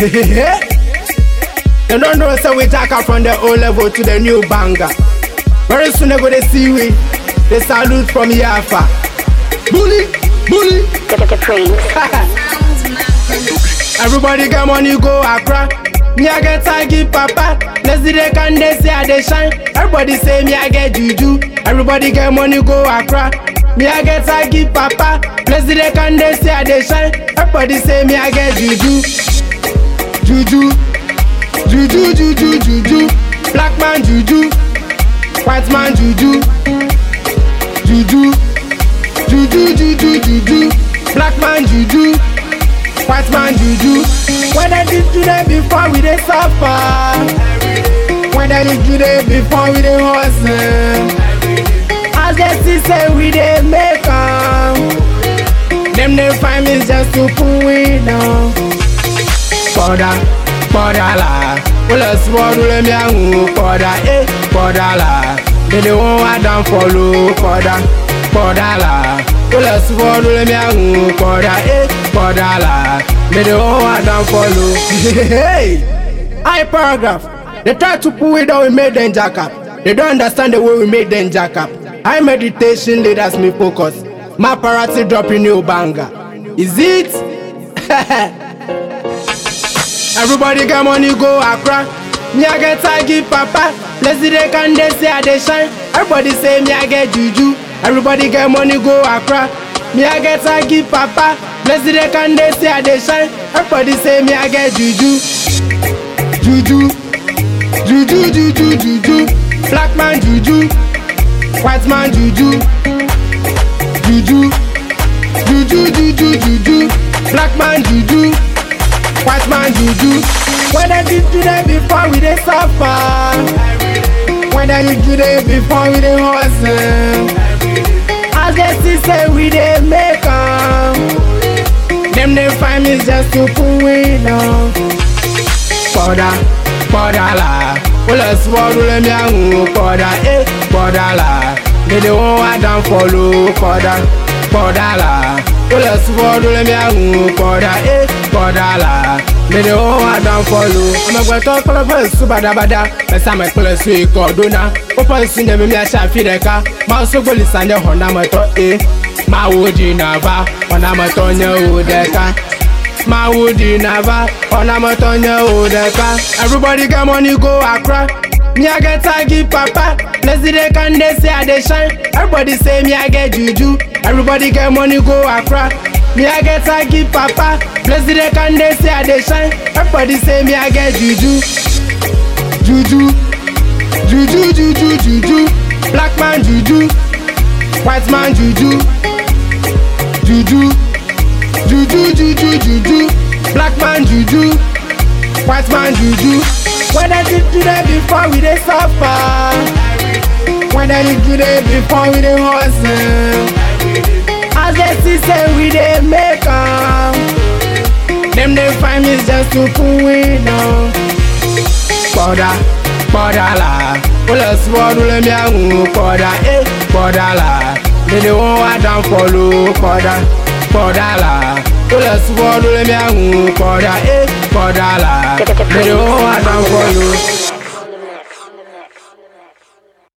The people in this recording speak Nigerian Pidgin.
They don't know say we take her from the old level to the new banger. Very soon they go they see we. They salute from Yafa. Bully, bully. The, the Prince. Everybody get money go Accra. Me I get taggy papa. Let's see they can they say I they shine. Everybody say me I get juju. Everybody get money go Accra. Me I get taggy papa. Let's see they can they say I they shine. Everybody say me I get juju. Juju. Juju juju juju. Black man juju. White man juju. Juju. Juju juju juju. Black man juju. White man juju. When they did today before we dey suffer. When they did today before we dey hustle. As they see say we dey make am. Them dey find me just to pull we down. Kọ́dà kọ́dà là ó lọ sí wọ́ọ́dún lẹ́mí àwọn kọ́dà ẹ̀ kọ́dà là dédé wọn wá dán fọlọ́ kọ́dà kọ́dà là ó lọ sí wọ́ọ́dún lẹ́mí àwọn kọ́dà ẹ̀ kọ́dà là dédé wọn wá dán fọlọ́. High paragraph they try to pull it down we make them jack up they don't understand the way we make them jack up high meditation leaders me focus my parati dropping new banger is it. Everybody get money go Accra. Me I get taggy papa. Let's see they can they say I they shine. Everybody say me I get juju. Everybody get money go Accra. Me I get taggy papa. Let's see they can they say I they shine. Everybody say me I get juju. Juju. Juju juju juju. Black man juju. White man juju. Juju. Juju juju juju. Black man juju. White man juju. When they did today before we dey suffer. When they did today before we dey hustle. As they see say we dey make am. Them dey find me just to pull we down. Kọ́dà kọ́dà là ó lọ sí wọ́ọ́dún lẹ́mí àwọn kọ́dà ẹ̀ kọ́dà là dédé wọn wá dán fọlọ́ kọ́dà kọ́dà là ó lọ sí wọ́ọ́dún lẹ́mí àwọn kọ́dà ẹ̀ kọ́dà là dédé wọn wá dán fọlọ́. ọmọgbẹ́tọ́ kọlọ́fẹ́ sùn bàdàbàdà ẹ̀sẹ̀ àmọ́ ìpínlẹ̀ sùn ikọ̀ ọdún náà ó pọ̀ sí ní mímí ẹ̀ṣẹ̀ àfihàn ká máa sógbólì sànjẹ́ hàn mọ́tọ́ ẹ̀ máa wò di nàva ọ̀nà mọ́tọ́ yẹn ò dẹ́ka. My woody never on a motonya odeka. Everybody get money go Accra. Me I get taggy papa. Let's see they can they say I they shine. Everybody say me I get juju. Everybody get money go Accra. Me I get taggy papa. Let's see they can they say I they shine. Everybody say me I get juju. Juju. Juju juju juju. Black man juju. White man juju. Juju. Juju juju juju Black man juju White man juju When they did today before we dey suffer When they did today before we dey hustle As they see say we dey make am Them dey find me just to pull we down Kọ́dà kọ́dà là ó lọ sí wọ́ọ́dún lẹ́mí àwọn kọ́dà ẹ̀ kọ́dà là dédé wọn wá dán fọlọ́ kọ́dà kọ́dà là ó lọ sí wọ́ọ́dún lẹ́mí àwọn kọ́dà ẹ̀ kọ́dà là dédé wọn wá dán fọlọ́.